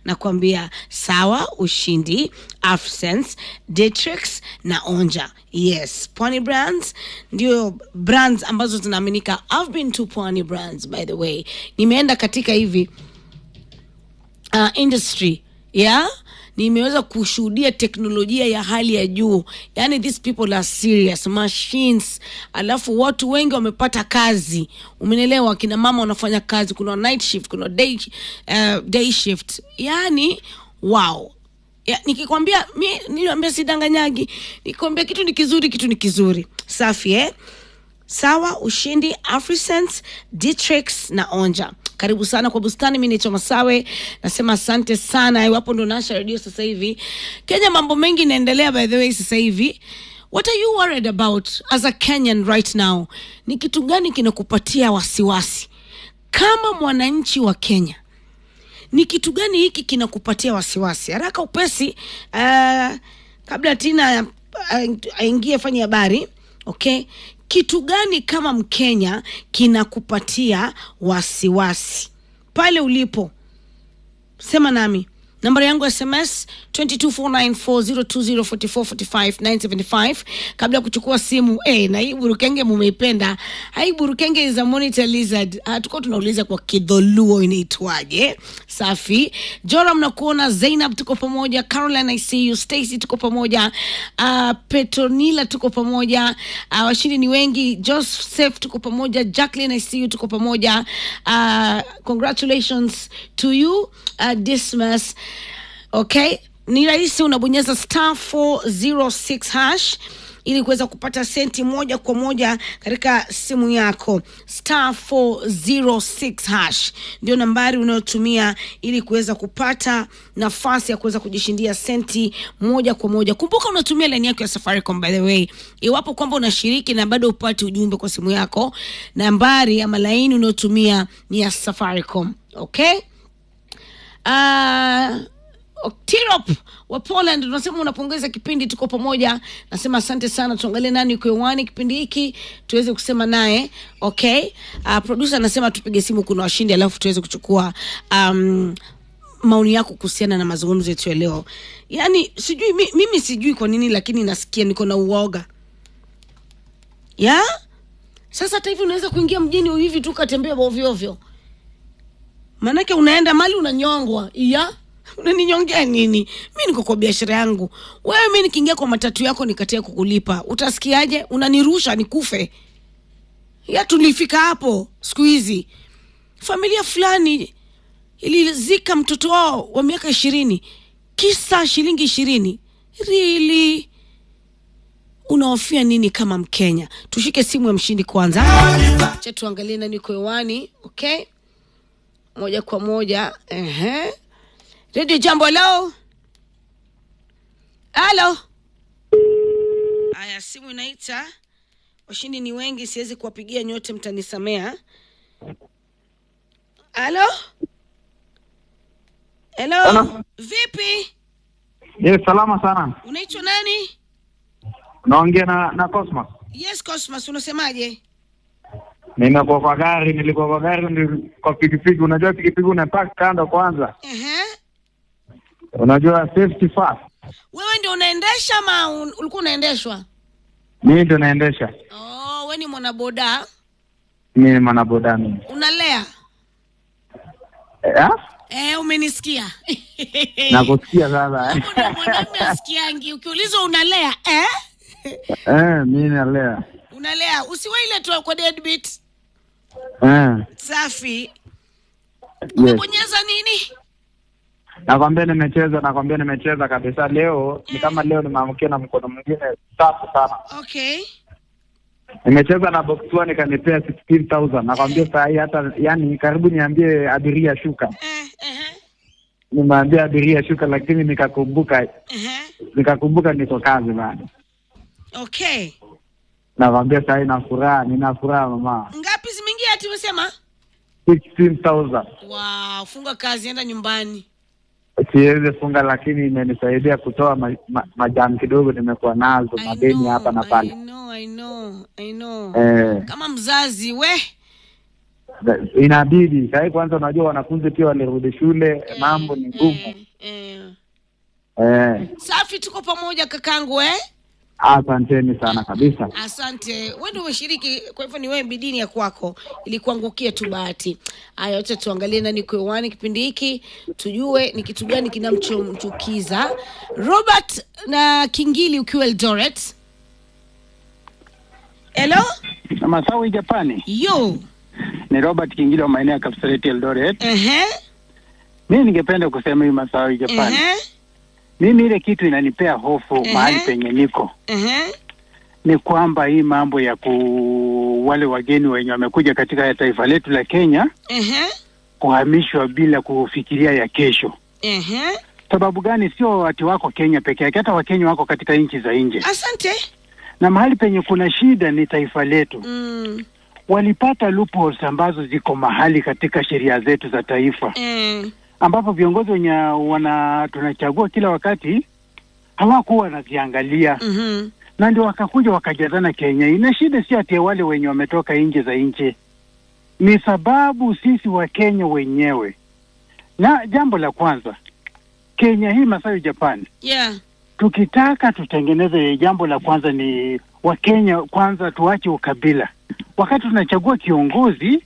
nakwambia sawa ushindi Afsense, Datrix na Onja. Yes, Pwani Brands ndio brands ambazo zinaaminika. I've been to Pwani Brands by the way, nimeenda katika hivi uh, industry yeah nimeweza kushuhudia teknolojia ya hali ya juu yani these people are serious machines alafu watu wengi wamepata kazi umenelewa kina mama wanafanya kazi kuna night shift kuna day, uh, day shift yani wow ya, nikikwambia mi niliambia sidanganyagi nikikwambia kitu ni kizuri kitu ni kizuri safi eh? sawa ushindi afrisense dtrix na onja karibu sana kwa bustani mi naitwa masawe nasema asante sana iwapo ndo nasha redio sasa hivi kenya mambo mengi inaendelea by the way sasa hivi what are you worried about as a kenyan right now ni kitu gani kinakupatia wasiwasi kama mwananchi wa kenya ni kitu gani hiki kinakupatia wasiwasi haraka upesi uh, kabla tina uh, aingie fanye habari okay kitu gani kama mkenya kinakupatia wasiwasi pale ulipo sema nami nambari yangu ya sms 224940204445975 kabla ya kuchukua simu hey, na hii burukenge mumeipenda hii burukenge is a monitor lizard uh, tukuwa tunauliza kwa kidholuo inaitwaje safi joram nakuona zainab tuko pamoja caroline icu stacy tuko pamoja uh, petronila tuko pamoja uh, washindi ni wengi joseph tuko pamoja jacqueline icu tuko pamoja uh, congratulations to you uh, dismas okay ni rahisi unabonyeza star 406 hash ili kuweza kupata senti moja kwa moja katika simu yako star 406 hash ndio nambari unayotumia ili kuweza kupata nafasi ya kuweza kujishindia senti moja kwa moja kumbuka unatumia laini yako ya safaricom by the way iwapo kwamba unashiriki na bado upate ujumbe kwa simu yako nambari ama laini unayotumia ni ya safaricom okay uh, Tirop wa Poland unasema unapongeza kipindi, tuko pamoja. Nasema asante sana, tuangalie nani uko hewani kipindi hiki tuweze kusema naye. Okay, uh, producer anasema tupige simu, kuna washindi, alafu tuweze kuchukua um, maoni yako kuhusiana na mazungumzo yetu ya leo. Yani sijui mi, mimi sijui kwa nini, lakini nasikia niko na uoga ya sasa. Hata hivi unaweza kuingia mjini hivi tu ukatembea ovyo ovyo, maanake unaenda mali unanyongwa ya unaninyongea nini mi niko kwa biashara yangu wewe mi nikiingia kwa matatu yako nikatia kukulipa utasikiaje unanirusha nikufe ya tulifika hapo siku hizi familia fulani ilizika mtoto wao wa miaka ishirini kisa shilingi ishirini rili unahofia nini kama mkenya tushike simu ya mshindi kwanza cha tuangalie nani uko hewani okay moja kwa moja ehe redio jambo halo halo haya simu inaita washindi ni wengi siwezi kuwapigia nyote mtanisamea halo helo Halo. vipi Yes, salama sana. unaitwa nani Naongea na na Cosmos. yes cosmas unasemaje Nimekuwa kwa gari, nilikuwa kwa gari ndi kwa pikipiki. Unajua pikipiki unapark kando kwanza. Ehe. Unajua safety first. wewe ndio unaendesha ama un- ulikuwa unaendeshwa Mimi ndio naendesha. oh, we ni mwanaboda Mimi ni mwanaboda mimi. unalea Eh? eh, umenisikia Nakusikia sasa. Hapo ndio mwanamume asikiangi ukiulizwa unalea eh? Eh, mimi nalea. unalea usiwe ile tu kwa deadbeat Eh. safi Yes. umebonyeza nini Nakwambia nimecheza, nakwambia nimecheza kabisa leo. Ni kama leo nimeamkia na mkono mwingine safi sana. okay Nimecheza na box 1 ikanipea 16000. Nakwambia saa hii hata yani karibu niambie abiria shuka. eh, eh, Nimeambia abiria shuka, lakini nikakumbuka eh, nikakumbuka niko kazi bado. okay Nakwambia saa hii na furaha, nina furaha mama. ngapi zimeingia ati umesema 16000 wow funga kazi enda nyumbani siwezi funga, lakini imenisaidia kutoa ma, ma, majani kidogo nimekuwa nazo I madeni know, hapa na I pale know, I know, I know. eh. kama mzazi we inabidi sahii. Kwanza unajua wanafunzi pia walirudi shule, mambo ni ngumu Eh, eh. eh. Safi, tuko pamoja kakangu eh? Asanteni sana kabisa. Asante, wewe ndio umeshiriki, kwa hivyo ni wewe bidini ya kwako, ilikuangukia tu bahati. Haya, wacha tuangalie nani kwa hewani kipindi hiki, tujue ni kitu gani kinamchomchukiza Robert na Kingili ukiwa Eldoret. Hello, Masawi Japani, yo, ni Robert Kingile wa maeneo ya Kapseret Eldoret. ehe, Mimi ningependa kusema hii Masawi Japani, ehe, mimi ile kitu inanipea hofu Ehe. mahali penye niko ehe, ni kwamba hii mambo ya ku wale wageni wenye wamekuja katika taifa letu la Kenya ehe, kuhamishwa bila kufikiria ya kesho. ehe. Sababu gani? Sio watu wako Kenya peke yake, hata Wakenya wako katika nchi za nje, Asante. na mahali penye kuna shida ni taifa letu. Mm, Walipata loopholes ambazo ziko mahali katika sheria zetu za taifa eh, ambapo viongozi wenye wana tunachagua kila wakati hawakuwa wanaziangalia mhm, na ndio wakakuja wakajazana Kenya. Ina shida si ati ya wale wenye wametoka nje za nchi, ni sababu sisi wa Kenya wenyewe. Na jambo la kwanza, Kenya hii Masawi Japan, yeah, tukitaka tutengeneze, jambo la kwanza ni Wakenya kwanza, tuache ukabila. Wakati tunachagua kiongozi,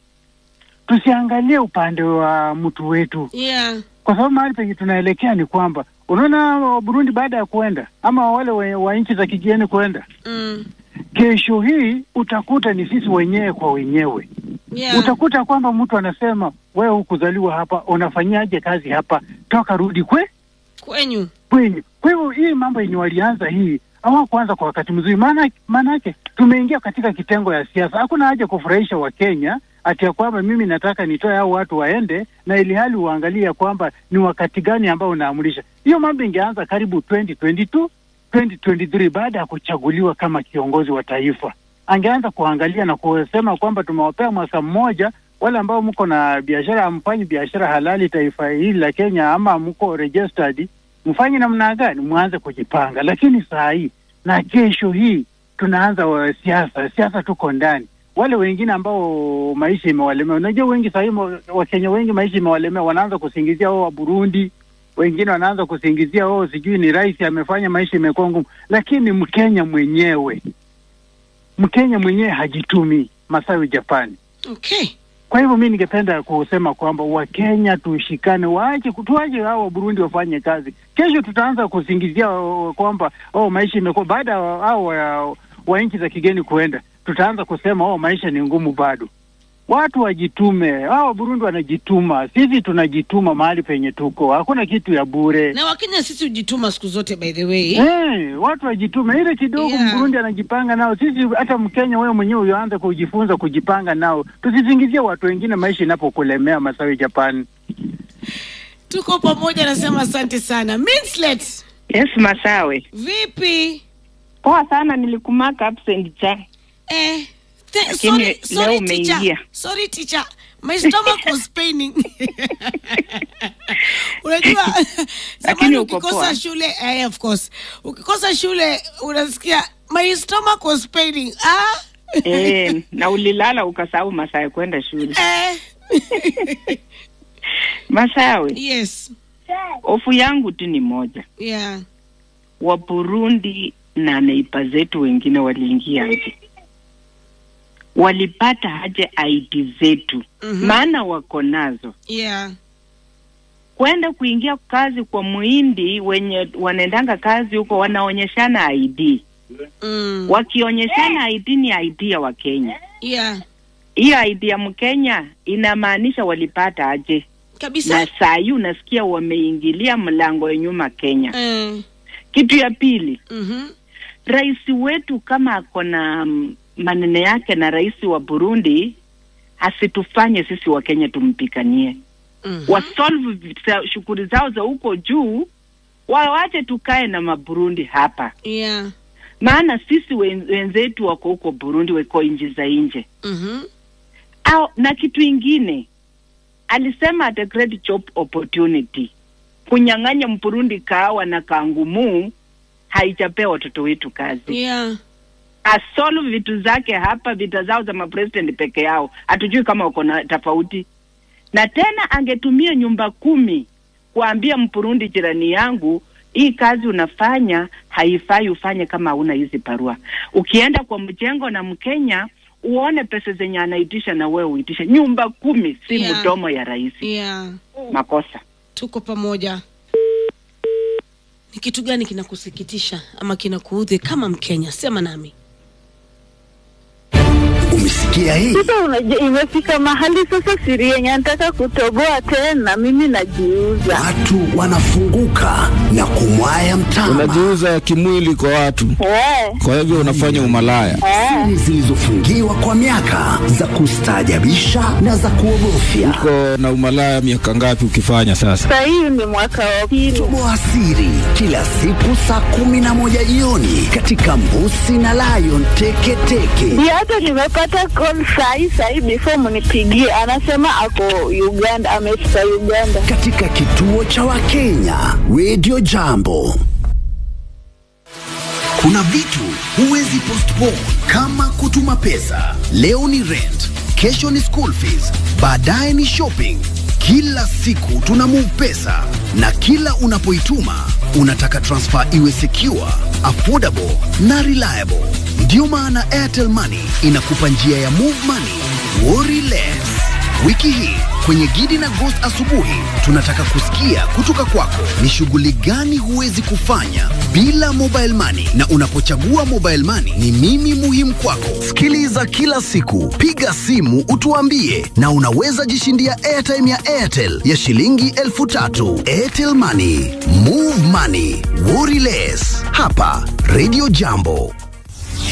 tusiangalie upande wa mtu wetu yeah, kwa sababu mahali penye tunaelekea ni kwamba unaona wa Burundi baada ya kuenda ama wale wa, wa nchi za kigeni kuenda, mm, kesho hii utakuta ni sisi wenyewe kwa wenyewe. yeah, Utakuta kwamba mtu anasema wewe hukuzaliwa hapa, unafanyaje kazi hapa, toka rudi kwe kwenyu, kwenyu. Kwa hivyo hii mambo yenye walianza hii hawakuanza kwa wakati mzuri, maana maanake tumeingia katika kitengo ya siasa. Hakuna haja kufurahisha Wakenya ati ya kwamba mimi nataka nitoe hao watu waende, na ili hali uangalie ya kwamba ni wakati gani ambao unaamulisha. Hiyo mambo ingeanza karibu 2022 2023 baada ya kuchaguliwa kama kiongozi wa taifa, angeanza kuangalia na kusema kwamba tumewapea mwaka mmoja wale ambao mko na biashara, amfanyi biashara halali taifa hili la Kenya, ama mko registered mfanye namna gani, mwanze kujipanga. Lakini saa hii na kesho hii tunaanza wa siasa, siasa tuko ndani. Wale wengine ambao maisha imewalemea, unajua wengi saa hii mo- Wakenya wengi maisha imewalemea, wanaanza kusingizia wao wa Burundi, wengine wanaanza kusingizia wao sijui ni rais amefanya maisha imekuwa ngumu, lakini Mkenya mwenyewe Mkenya mwenyewe hajitumi. Masawi Japani. okay. Kwa hivyo mi ningependa kusema kwamba Wakenya tushikane, waache tuache hao wa Burundi wafanye kazi. Kesho tutaanza kusingizia oh, kwamba oh, maisha imekuwa baada ya hao wa, wa nchi za kigeni kuenda, tutaanza kusema oh, maisha ni ngumu bado. Watu wajitume, hao wa Burundi wanajituma, sisi tunajituma mahali penye tuko, hakuna kitu ya bure. na wakenya sisi hujituma siku zote by the way Hey, watu wajitume ile kidogo Yeah. Mburundi anajipanga nao, sisi hata Mkenya wewe mwenyewe uanze kujifunza kujipanga nao, tusisingizie watu wengine maisha inapokulemea. Masawi Japan. tuko pamoja nasema asante sana Minslet, Yes, Masawe. vipi Poa sana nilikumaka absent cha. eh, th- Lakini sorry, leo sorry teacher umeingia. sorry teacher my stomach was paining unajua zamani Lakini uko ukikosa poa. shule eh, of course ukikosa shule unasikia my stomach was paining ah Eh, na ulilala ukasahau masaa ya kwenda shule. eh. Masawe, yes hofu yangu tu ni moja. yeah Wa Burundi na neiba zetu wengine waliingia aje? Walipata aje ID zetu? Mhm. Maana wako nazo. yeah Kwenda kuingia kazi kwa muhindi wenye wanaendanga kazi huko wanaonyeshana ID. mm. Wakionyeshana ID ni ID ya Wakenya. yeah hiyo ID ya Mkenya inamaanisha walipata aje? kabisa Na saa hii unasikia wameingilia mlango ya nyuma Kenya. eh. Kitu ya pili, mhm rais wetu kama ako na mm, maneno yake na rais wa Burundi, asitufanye sisi wa Kenya tumpikanie, mhm wasolve vita- shughuli zao za huko juu, wawache tukae na maburundi hapa, yeah maana sisi wen- wenzetu wako huko Burundi, wako nchi za nje mhm au na kitu ingine alisema at a great job opportunity kunyang'anya mpurundi kahawa na kangumu haijapea watoto wetu kazi yeah asolve vitu zake hapa, vita zao za mapresident peke yao, hatujui kama wako na tofauti. Na tena angetumia nyumba kumi kuambia Mpurundi jirani yangu, hii kazi unafanya haifai ufanye kama hauna hizi barua. Ukienda kwa mjengo na Mkenya uone pesa zenye anaitisha na wewe uitishe. Nyumba kumi si Yeah. mdomo ya rais. yeah. Makosa. tuko pamoja ni kitu gani kinakusikitisha ama kinakuudhi kama mkenya sema nami Umesikia hii? Sasa unajua, imefika mahali sasa siri yenye nataka kutoboa tena, mimi najiuza. Watu wanafunguka na kumwaya mtama. unajiuza kimwili kwa watu, Eh, kwa hivyo unafanya umalaya. eh. Siri zilizofungiwa kwa miaka za kustaajabisha na za kuogofya. Uko na umalaya miaka ngapi ukifanya sasa? Sasa hii ni mwaka wa pili. Toboa siri kila siku saa kumi na moja jioni katika Mbusi na Lion Teketeke. Ndio hata nimepata call sahi sahi, before mnipigie, anasema ako Uganda, amefika Uganda. katika kituo cha Wakenya Radio Jambo. Kuna vitu huwezi postpone kama kutuma pesa. Leo ni rent, kesho ni school fees, baadaye ni shopping. Kila siku tuna move pesa na kila unapoituma unataka transfer iwe secure, affordable na reliable. Ndiyo maana Airtel Money inakupa njia ya move money, worry less. Wiki hii kwenye Gidi na Ghost asubuhi tunataka kusikia kutoka kwako ni shughuli gani huwezi kufanya bila mobile money, na unapochagua mobile money ni mimi muhimu kwako. Sikiliza kila siku, piga simu utuambie, na unaweza jishindia airtime ya Airtel ya shilingi elfu tatu. Airtel Money, move money, worry less. Hapa Radio Jambo.